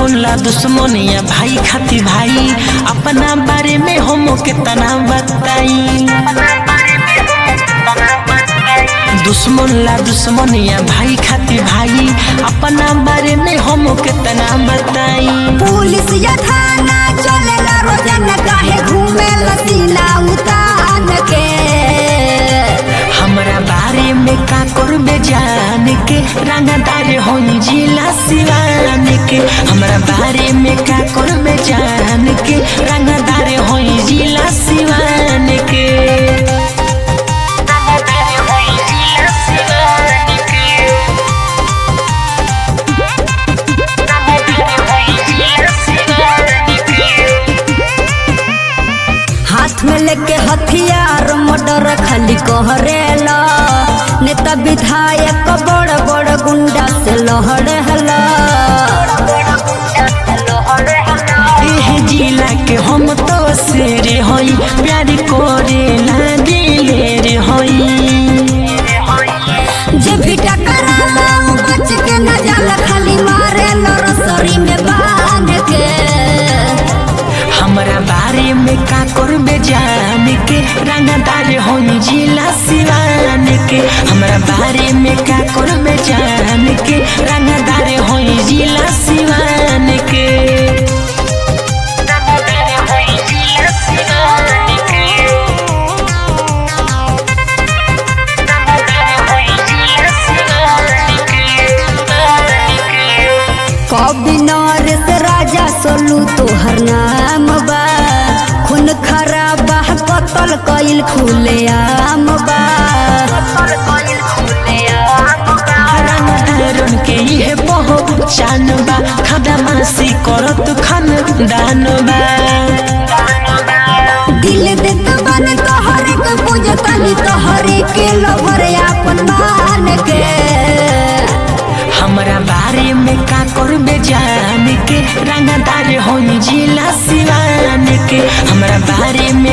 दुश्मन ला दुश्मन या भाई खाती भाई अपना बारे में हम कितना बताई दुश्मन ला दुश्मन या भाई खाती भाई अपना बारे में हम कितना बताई पुलिस या थाना चलेला रोजाना काहे घूमे लसीना उतान के हमरा बारे में का करबे जान के रंगदार होई जिला सिवान के हमरा बारे में का करबे जान के रंगदार होई जिला सिवान के रंगदार होई जिला सिवान के रंगदार होई जिला सिवान के हाथ में लेके हथियार मर्डर खाली कहरेला नेता विधायक बड़ बड़ गुंडा से लहरेला एह जिला के हम तो शेर हई प्यार करे ला दिले रे हई जे भी टकराला उ बच के न जाला खाली मारे रसोरी में बांध के हमरा बारे में का करबे जान के रंगदार होई जिला सिवान के हमरा बारे में का करबे जान के रंगदार होई जिला सिवान के रंगदार होई जिला सिवान के रंगदार होई जिला सिवान के कभी नरेश राजा सोलू तोहर नाम बा खून खराबा कतल कइल खुले आम बा रंगदारन के ये पहचान बा खदमासी करत खानदान बा दिल देत बन तोहरे के पूजतनी तोहरे के लभर आपन मान के हमरा बारे में का करबे जान के रंगदार होई जिला सिवान के हमरा बारे में